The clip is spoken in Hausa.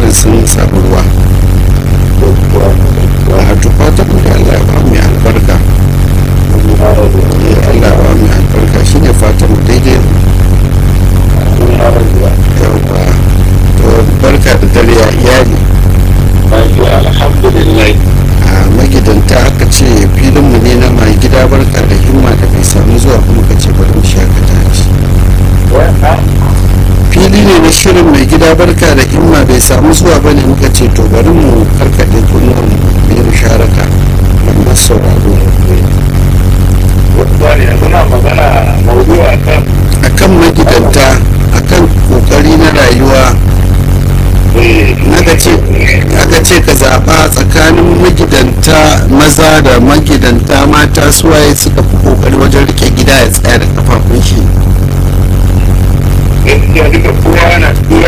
fatan sun samu ruwa a to fatan mu da Allah ya ba mu albarka Allah ya ba mu albarka shine fatan mu daidai yawa to barka da dare ya iyali alhamdulillah a magidanta aka ce filinmu ne na mai gida barka da himma da bai samu zuwa kuma ka ce bari mu shakata shi fili ne na shirin mai gida barka da himma bai samu zuwa ba ne muka ce to bari mu karkaɗe kunnuwan mu yi musharaka da masu sauraro wani suna magana maudu a kan akan magidanta akan kokari na rayuwa aka ce aka ce ka zaɓa tsakanin magidanta maza da magidanta mata suwaye suka fi kokari wajen rike gida ya tsaya da kafafun shi gaskiya duka kowa na